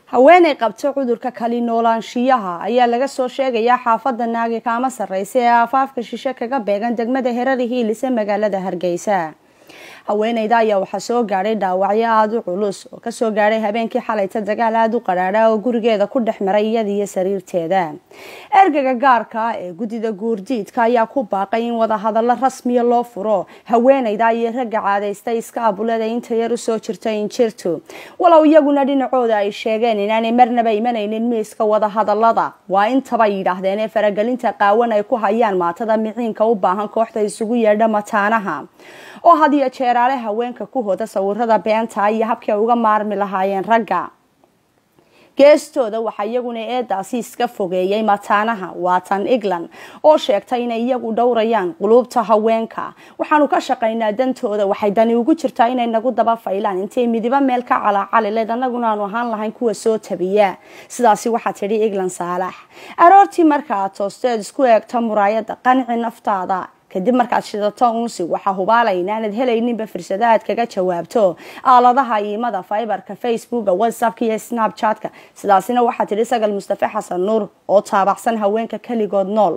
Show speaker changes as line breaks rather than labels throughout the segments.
haweenay qabta cudurka kali noolaanshiyaha ayaa laga soo sheegayaa xaafada naagi kaama sarreysa ee aafaafka shishe kaga beegan degmada herari hiilise magaalada hargeysa haweeneyda ayaa waxaa soo gaadhay dhaawacyo aada u culus oo kasoo gaadhay habeenkii xalayta dagaal aada u qadhaadha oo gurigeeda ku dhex maray iyada iyo sariirteeda ergaga gaarka ee guddida guurdiidka ayaa ku baaqay in wadahadallo rasmiya loo furo haweeneyda iyo ragga caadaystay iska abulada inta yar usoo jirta injirtu walow iyaguna dhinacooda ay sheegeen inaanay marnaba imanaynin miiska wadahadalada waa intaba yidhaahdeen ee faragelinta qaawan ay ku hayaan maatada miciinka u baahan kooxda isugu yeedha mataanaha oo had iyo jeeraale haweenka ku hoda sawirada beenta iyo habkii ay uga maarmi lahaayeen ragga geestooda waxaa iyaguna eedaasi iska fogeeyay mataanaha waatan england oo sheegtay inay iyagu dhowrayaan quluubta haweenka waxaanu ka shaqaynaa dantooda waxay dani ugu jirtaa inay nagu daba faylaan intay midibo meel ka calaacalileed annaguna aanu ahaan lahayn kuwa soo tabiya sidaasi waxaa tidhi england saalax aroortii markaaad toosteed isku eegta muraayada qanci naftaada kadib markaad shidato unsi waxaa hubaalay inaanad helayninba fursado aad kaga jawaabto aaladaha iimada fiberka facebooka whatsappka iyo snapchatka sidaasina waxaa tidhi sagal mustafe xasan nuur oo taabacsan haweenka keligood nool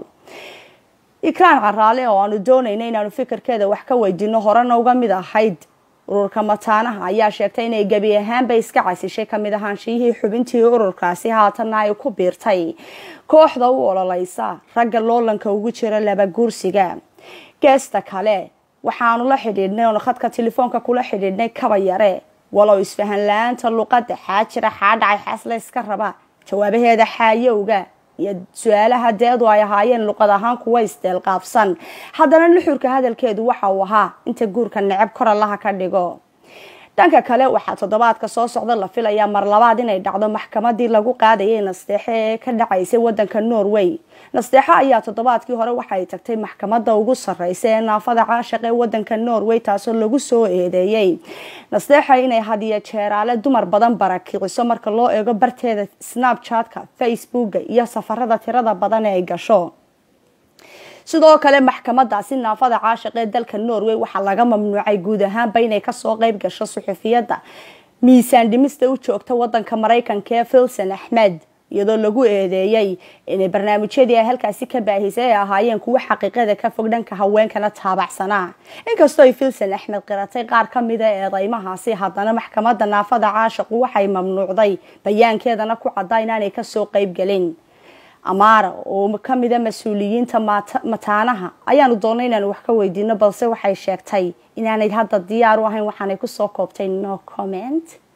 ikraan caraale oo aanu doonayna inaanu fikirkeeda wax ka weydiino horena uga mid ahayd ururka mataanaha ayaa sheegtay inay gebi ahaanba iska casishay kamid ahaanshiyihii xubintii ururkaasi haatanna ay ku biirtay kooxda u ololeysa ragga loolanka ugu jira laba guursiga geesta kale waxaanu la xidhiidhnay oonu khadka telefoonka kula xidhiidhnay kaba yare walow isfahan la-aanta luqada xaajira xaadhacay xaasle iska raba jawaabaheeda xaayowga iyo su-aalaha deedu ay ahaayeen luqad ahaan kuwa isdeelqaabsan haddana nuxurka hadalkeedu waxa uu ahaa inta guurka necab kor allaha ka dhigo dhanka kale waxaa toddobaadka soo socda la filayaa mar labaad inay dhacdo maxkamadii lagu qaadayay nasteexe ee ka dhacaysay wadanka norway nasteexo ayaa toddobaadkii hore waxay tagtay maxkamada ugu sareysa ee naafada caashaq ee wadanka norway taasoo lagu soo eedeeyey nasteexa inay hadiyo jeeraale dumar badan barakiciso marka loo eego barteeda snapchatka facebooka iyo safarada tirada badan ee ay gasho sidoo kale maxkamadaasi naafada caashiq ee dalka norway waxaa laga mamnuucay guud ahaanba inay kasoo qeyb gasho suxufiyadda miisaan dhimista u joogta wadanka maraykanka ee filson axmed iyadoo lagu eedeeyey inay barnaamijyadii ay halkaasi ka baahisay ay ahaayeen kuwo xaqiiqada ka fog dhanka haweenkana taabacsanaa inkastoo ay filson axmed qiratay qaar ka mida eedeymahaasi haddana maxkamada naafada caashiqu waxay mamnuucday bayaankeedana ku caddaa inaanay kasoo qeybgelin amaara oo kamida mas-uuliyiinta mataanaha ayaanu doonay inaanu wax ka weydiino balse waxay sheegtay inaanay hadda diyaar u ahayn waxaanay kusoo koobtay no comment